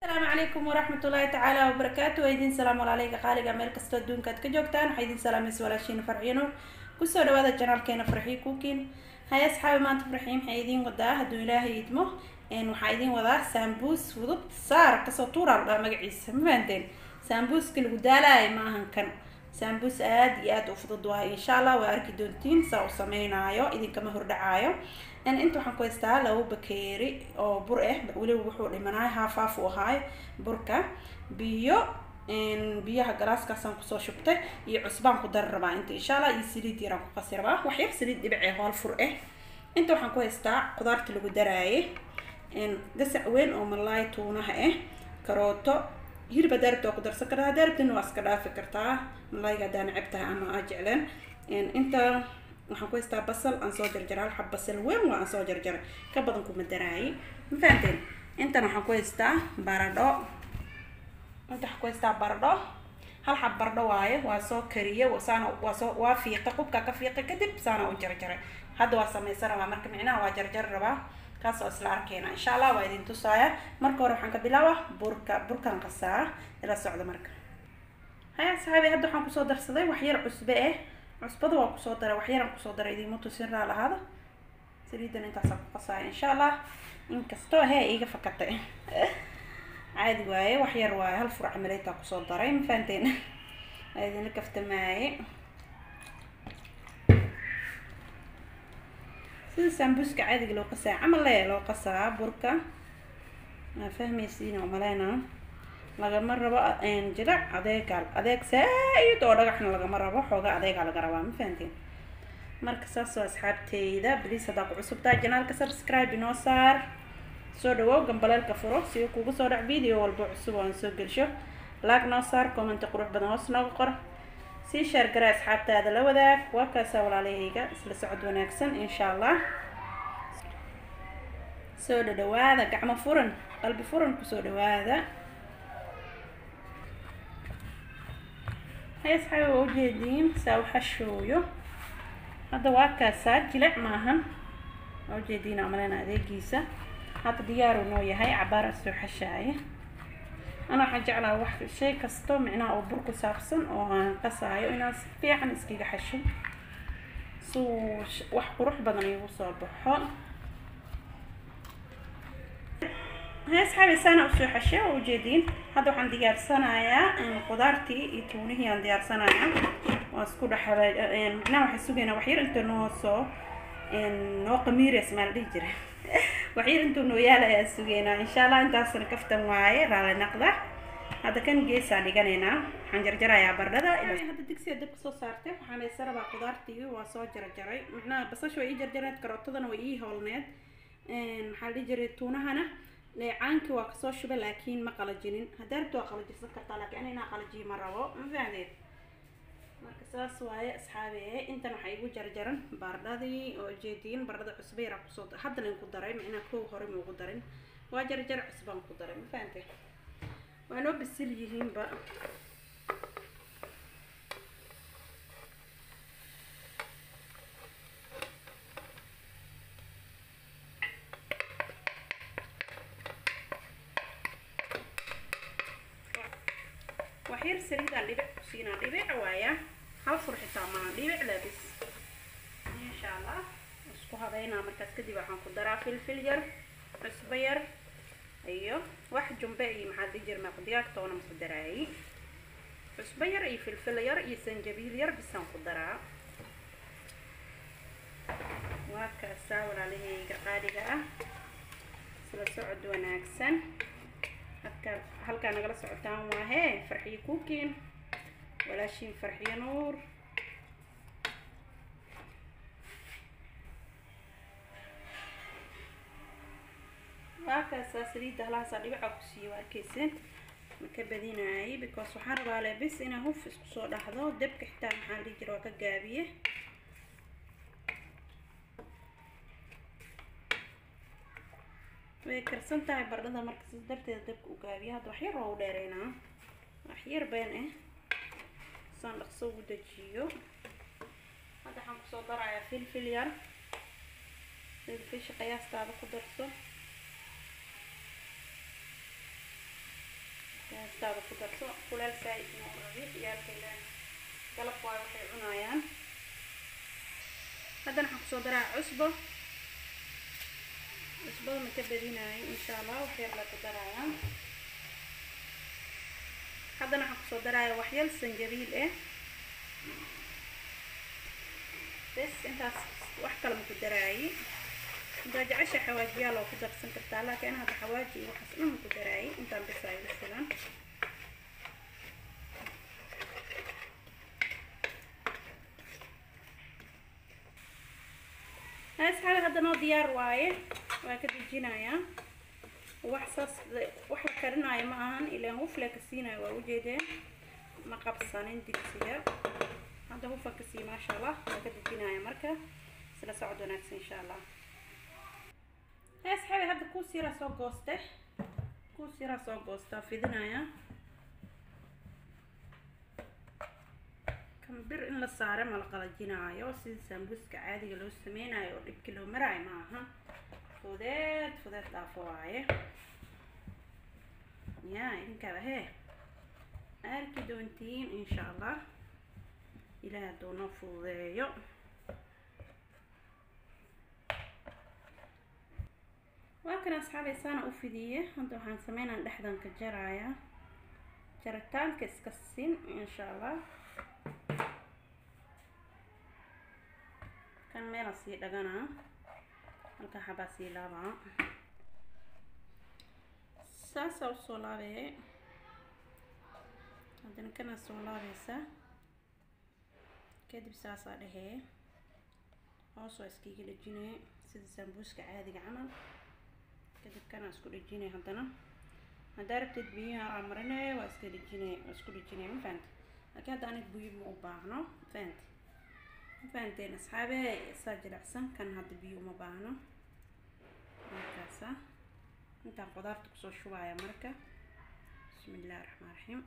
asalaamu calaykum waraxmatullaahi tacaala wabarakaatu waa idin salaam walaaleyga qaaliga meel kastoo adduunka aad ka joogtaan waxaa idin salaamaysa walaashiina farxiino kusoo dhawaada janaalkeena farxii kuukin hay asxaabi maanta farxii maxay idiin wadaa hadduu ilaahay idmo waxaa idiin wadaa saambuus fudud saar kasoo tuuraa ladhaa magaciisa ma fahanteen saambuuska lagu daalaaya ma ahan kan saambuus aada iyo aada u fudud waayo insha allah waa arki doontiin saa u sameynaayo idinkama hordhacaayo inta waxaan ku haystaa labo bakeeri oo bur ah weliba wuxuu dhimanaay haafaaf u ahaayo burka biyo biyaha galaaskaasaan kusoo shubtay iyo cusbaan ku dari rabaa inta insha allah iyo saliid yaraan ku qasi rabaa wax yar saliid dhibicee hool fur ah inta waxaan ku haystaa qudaarta lagu daraaye gasac weyn oo malaay tuunaha ah karooto hilib haddaa rabta waa ku darsan kartaa haddaa rabtina waa iska dhaafi kartaa malaayga haddaa necab tahay ama aa jecleen inta waxaan ku haystaa basal aan soo jarjaray hal xab basal weyn waa aan soo jarjaray ka badan kuma daraaye ma fahanteen intan waxaan ku haystaa baradho inta waxaan ku haystaa baradho hal xab baradho waaye waa soo kariye saana waa soo waa fiiqay qubkaa ka fiiqay kadib saana u jarjaray hadda waa samaysan rabaa marka micnaha waa jarjari rabaa kaas oo isla arkeena insha allah waa idin tusaaya marka hore waxaan ka bilaaba burka burkaan qasaa ila socda marka haya saxaabi hadda waxaan kusoo darsaday wax yar cusbe eh cusbada waa kusoo daray wax yaraan kusoo daray idiima tusin raa lahaada saliidan intaasaan ku qasaaya insha allah inkastoo hee iga fakatay caadi waaye wax yar waaye hal fur camaleetaa kusoo daray ma fahanteen waa idinla kaftamaaye sida saambuuska caadiga loo qasaa camal le loo qasaa burka maa fahmaysiin oo maleyna lagama rabo jilac adeegaa adeeg saa-id oo dhagaxna lagama rabo xooga adeegaa laga rabaa ma fahanteen marka saas oo asxaabteyda bliis haddaa ku cusubtaa janaalka subscribe inoo saar soo dhawow gambaleelka furo si uu kugu soo dhac video walba cusub oo aan soo gelsho laag noo saar commenti qurux badan hoos nooga qor sii sheer gara asxaabtaada la wadaag waa kaasaa walaalahayga isla socod wanaagsan insha allah soo dhadhawaada gacmo furan qalbi furan kusoo dhawaada hay asxaabi waa ujeediin saa u xashooyo hadda waa kaasaa jilic maahan waa ujeediin amalena adeegiisa hadda diyaaru noo yahay cabaara soo xashaaya ana waxaan jeclaa wax shay kasto micnaha oo bur ku saabsan oo aan qasaayo inaan si fiican iskaga xasho suu wax qurux badan iigu soo baxo hay asxaabi saana usoo xashe waa ujeediin hadda waxaan diyaarsanayaa qudaartii iyo tuunihii aan diyaarsanayaa waan isku dhexaba micnaha waxaan sugaynaa waxyar inta noo soo noo qamiires maa la dhihi jira waxyar intuu noo yaala ayaa sugeynaa insha allah intaasna kaftan waaye raali naqda hadda kan geesaan dhiganaynaa waxaan jarjarayaa bardhada hadda digsiga dab kasoo saartay waxaan haysa rabaa qudaartii waa soo jarjaray macnaha basasha waa ii jarjareed karootadana waa ii hoolneed maxaa la dhihi jiray tuunahana leecaankii waa kasoo shubay laakiin ma qalajinin haddaa rabta waa qalajirsan kartaa laakiin ana inaa qalajiyo ma rabo ma fahdeed marka saas waaye asxaabe intan waxaa igu jarjaran baardhadii oo jeediin baardhada cusba yaraa kusoo hadda lain ku daray micnaa kow hore maugu darin waa jarjar cusbaan ku daray ma fahante waa noo bisil yihiinba waxyar saliidaan dhibic ku siinaa dhibic waaya hal fur xitaa maa dhibic labis insha allah isku habeynaa markaas kadib waxaan ku daraa filfil yar cusbo yar iyo wax jumbe iyo maxaa dii jir maaq digaag toona maku daraayi cusbo yar iyo filfil yar iyo sanjabiil yar bisaan ku daraa waa kaasaa walaalahayga qaaliga ah isla socod wanaagsan halkaa halkaa nagala socotaan waa hee farxiyo kuukiin walaashiin farxiyo nuur waa kaasaa saliidda halahaasaa dhibica ku siiyo waa arkayseen ma ka badinaayay because waxaan rabaa lebis inaa huf isku soo dhaxdo debka xitaa maxaa dhihi jira waa ka gaabiye way karsan tahay bardhada marka sis darteeda dabka u gaabiya hadda waxyar waa u dheereynaa waxyar been ah saan dhaqso ugu dejiyo hadda waxaan kusoo darayaa filfil yar filfisha qiyaastaada ku darso naftaada ku darso kuleel saa-id ma u rabi ciyaalkaylaan galab waay waxay cunayaan haddana waxaan kusoo daraa cusbo cusbada ma ka badinayo insha allah wax yar la ku darayaa haddana waxaan kusoo daraya waxyal sanjabiil eh bes intaas wax kale ma ku daraayi intaa jecesha xawaajiyaal oo ku darsan kartaa laakiin hadda xawaaji iyo waxaas dhan ma ku daraayi intaan bes ay u filan asxaabi hadda noo diyaar waaye waa ka dejinayaa wax saas wax la karinaayo ma ahan ilaan hufle ka siinayo waa ujeedeen ma qabsanin digsiga hadda hufa ka sii maasha allah waa ka dejinaya marka isla socod wanaagsan insha allah asxaabi hadda kuus yaraa soo gooste kuus yaraa soo goostaa fidinaya kan bir in la saare ma la qalajinaayo sida sambuska caadiga loo sameynayo oo dhibki loo maraayo ma aha fudeed fudeed dhaafo waaye ya idinkaaba hee arki doontiin insha allah ilaah hadduu noo fududeeyo waa kan asxaabay saana u fidiye hadda waxaan sameynaa dhexdan ka jarayaa jaritaanka iska sin insha allah kan meela sii dhaganaa halka xabaa sii laabaa saasaa usoo laabee haddana kanaa soo laabaysa kadib saasaa dhehee hoos waa iskiiga dhejinay sida sambuuska caadiga camal kadib kanaa isku dhejinay haddana haddaa rabteed biyaha aa marinay waa iska dhejinay waa isku dhejinay ma fahamti laakiin hadda anig biyo ma u baahno fahamti ma fahamteen asxaabe saa jilicsan kan hadda biyo uma baahno markaasa intaan qudaarta kusoo shubaya marka bismi illahi raxmaan raxiim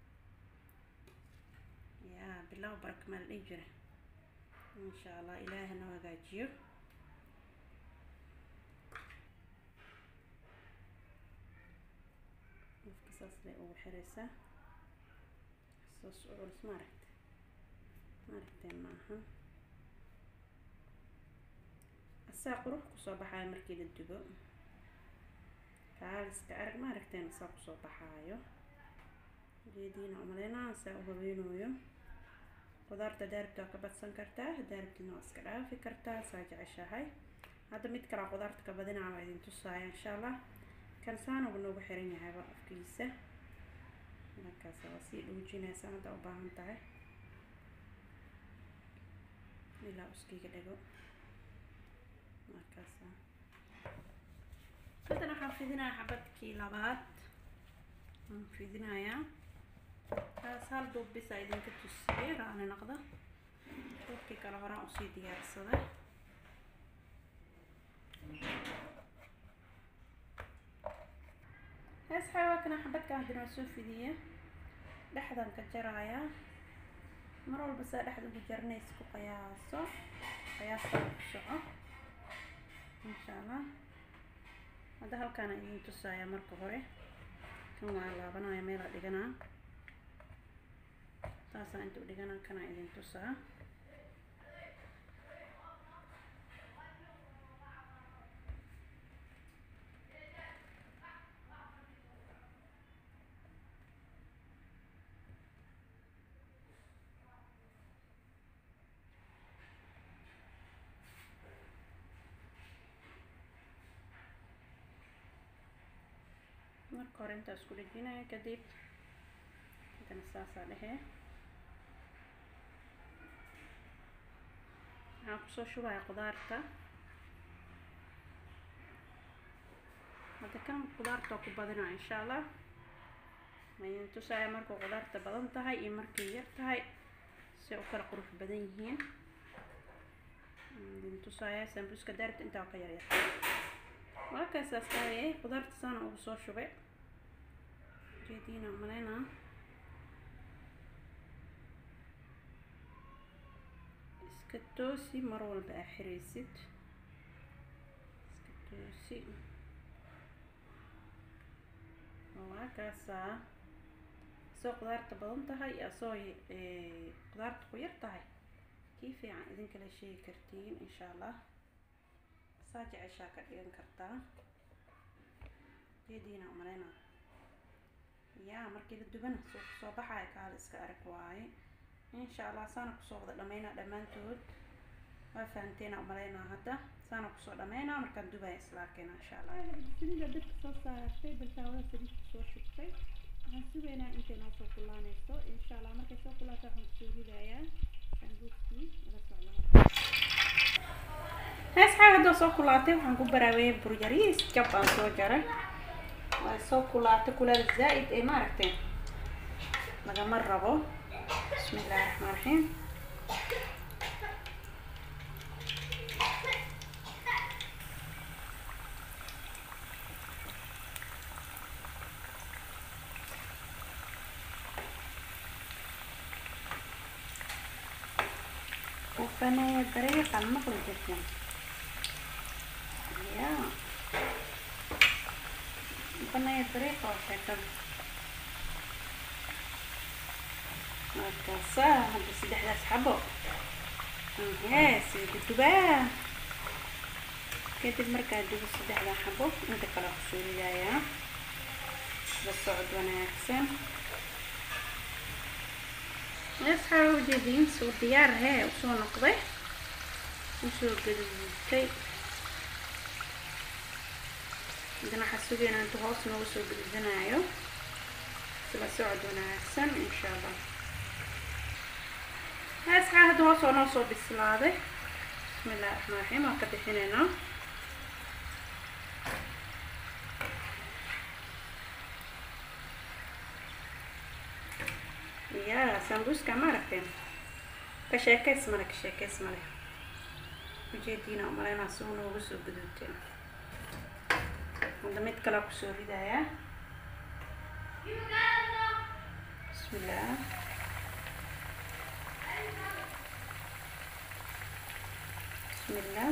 yaa bilow baraka maa la dhihi jira insha allah ilaahi noo hagaajiyo qofka saas bay ugu xiraysaa saas u culus maaragta maaragteen ma ahan asaa qurux kusoo baxaayo markii la dubo kaaliska arag maaragteen asaa kusoo baxaayo geediina umaleynaa saa u haweenooyo qudaarta daaribta waa ka badsan kartaa daaribtina waa iska dhaafi kartaa saa jeceshahay hadda mid kalaa qudaarta ka badinaa waa idin tusaaya insha allah kan saanuba noogu xiran yahayba afkiisa markaas waa sii dhuujinaysa hadda u baahan tahay ilaa uskiga dhago markaasa haddana waxaan fidinayaa xabadkii labaad waan fidinayaa kaas hal duub bisa idinka tusiyey raani noqda duubkii kale horaan usii diyaarsaday hees xawaakana xabadkan haddana waa soo fidiye dhexdan ka jaraaya mar walba saa dhexda ugu jarnays ku qiyaaso qiyaasta ku soco insha allah hadda halkaana idin tusaaya marka hore kan waa laabanaya meelaa dhiganaa taasaa inta u dhiganaa kana idin tusaa marka hore intaa isku dhejinaya kadib hadana saasaa dhehee waxaan kusoo shubaya qudaarta hadda kan qudaarta ku badinaa insha allah ma idin tusaya markuu qudaarta badan tahay iyo markay yar tahay si u kala qurux badan yihiin idin tusaya sambuuska daaribta intaa ka yaryar waa kaasaas tahay qudaarta saana ugu soo shubay jeediina maleyna iska toosi mar walba aa xiraysid iska toosi waa kaasaa asoo qudaarta badan tahay iyo asoo qudaarta ku yar tahay kii fiican idinkala sheegi kartiin insha allah saa jeceshaa ka dhigan kartaa geediina umaleyna yaa markii la dubana soo kusoo baxaya kaala iska arag waaye insha allah saana kusoo wada dhameynaa dhammaantood waa fahanteena umaleynaa hadda saana kusoo dhameynaa markaan dubaya isla arkeyna insha allah saliida dadka soo saartay baltaawada saliidka soo shubtay waxaan sugaynaa intay noo soo kulaanayso insha allah markay soo kulaato waxaan kusoo ridayaa sambuuskii ila socdaa heesxaa haddoo soo kulaatay waxaan ku baraaweeyay buryariis jab aan soo jaray waa soo kulaatay kuleel zaa'id ee maaragtay lagama rabo bismi illaahi raxmaan raxiim وفنايا طريقة المقلة جدا يا وفنايا طريقة وشكل markaasa hadda saddexdaas xabo hees kutubaa kadib markaa dubo saddexdaa xabo inta kale kusoo ridayaa la socod wanaagsan asxaaba ujeediin soo diyaar hee usoo noqday usoo gaduudtay haddana waxaa sugaynaa inta hoos nooga soo gaduudanayo sila socod wanaagsan insha allah asxaa hadda hoos oo noo soo bislaaday bismi illahi raxmaan raxiim waan ka bixinaynaa ya sambuuska ma aragteen ka sheekeys male ka sheekeys male ujeediina umaleynaa suu noogu soo guduuteen hadda mid kalea kusoo ridayaa bismillah bismillah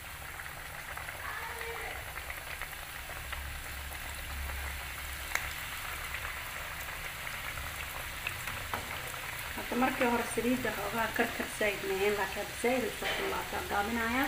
hadda markii hore saliidda xoogaa karkar zaa'id maheen laakiin hadda zaa'id ay soo kullaataa gaabinayaa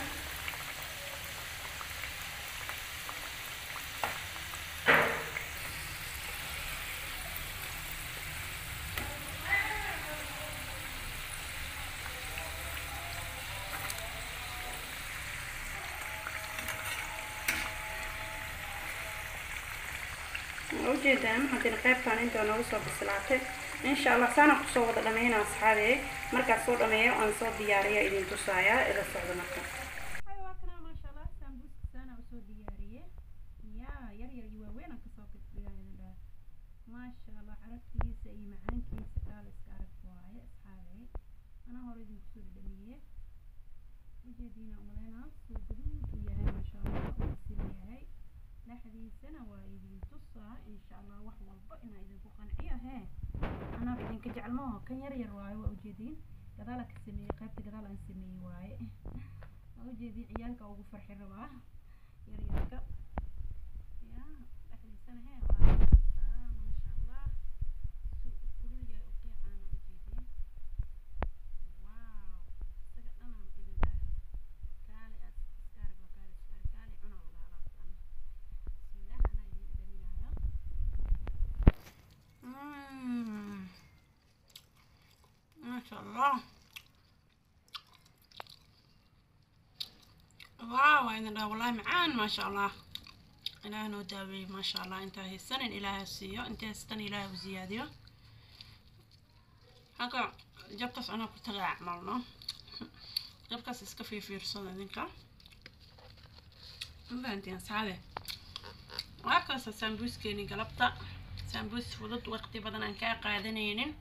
ujeedaan haddina qaybtaan intaa noogu soo bislaatay insha allah saana kusoo wada dhameyna asxaabe markaas soo dhameeyo aan soo diyaariya idin tusaaya ila socda marka waa kana maasha allah sambuuska saana usoo diyaariye ya yar yar iyo waaweyn aan kasoo dhigaa maasha allah carabtiisa iyo macaankiisa kaala iska arag waaye asxaabe anaa hore idin kusoo dhadhamiye ujeediina umaleynaa soo gaduud u yahay maasha allah uu sila yahay dhexdiisana waa idin tusaa insha allah wax walba inaa idinku qanciyo hee anaa idinka jecel maaho kan yar yar waaye waa ujeediin gadaala ka sameeyey qaybta gadaal aan sameeyey waaye waa ujeediin ciyaalka ugu farxi rabaa yar yarka ya dhexdiisana hee waa maasha allah kulul yahay u qiicaana ujeediin waaw isaga dhanaan idin dhahay kaali aad iska arag waa kaali iska arag kaali cunaa la dhahaa laabtan bismillah anaa idin dhaminayo maasha allah waaw waa idin dhaha wallahi macaan maasha allah ilaah noo daaweeyey maasha allah intaa haysanin ilaaha siiyo inta haystan ilaaha u ziyaadiyo halka jabkaas anaa ku tagaa acmalno jabkaas iska fiifiirsada idinka mafahantiin asxaabe waa kaasa sambuuskeeni galabta sambuus fudud waqti badan aan kaa qaadanaynin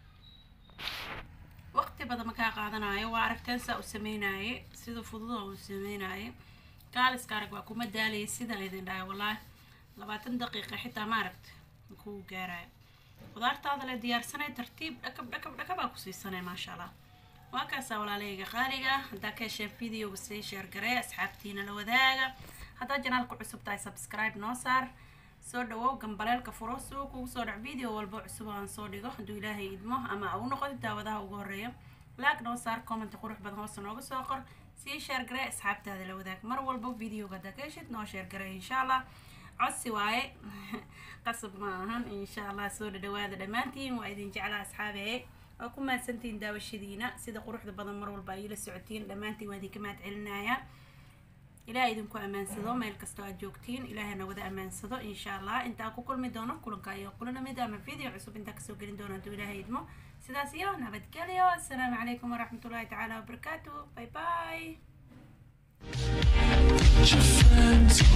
waqti badan ma kaa qaadanayo waa aragteen saa u sameynaye sida fududa uu sameynaye kaaliska arag waa kuma daalayay sidaan idin dhahay wallaahi labaatan daqiiqa xitaa ma aragta kuu gaarayo qudaartaada le diyaarsanay tartiib dhakab dhakab dhakabaa ku siisanay maasha allah waa kaasaa walaalahayga qaaliga haddaa ka hesheen videoga sii sheer garee asxaabtiina la wadaaga haddaa janaalku cusub tahay subscribe noo saar soo dhawow gambaleelka furo si uu kugu soo dhac video walba cusub aan soo dhigo hadduu ilaahay idmo ama u noqdo daawadaha ugu horeeya laag noo saar comment qurux badan hoose nooga soo qor sii sheer garee asxaabtaada la wadaag mar walba videoga haddaa ka heshid noo sheer garee insha allah codsi waaye qasab ma ahan insha allah soo dhadhawaada dhammaantiin waa idin jeclaa asxaabe waa ku mahadsantihiin daawashadiina sida quruxda badan mar walba ay la socotiin dhammaantiin waa idinka mahad celinayaa ilaah idinku ammaansado meel kastoo aad joogtiin ilaahana wada ammaansado insha allah intaa ku kulmi doono kulanka iyo kulana mid ama video cusub intaa kasoo gelin doono hadduu ilaahay idmo sidaas iyo nabadgelyo assalaamu calaykum waraxmatullaahi tacaala wabarakaatu bye bye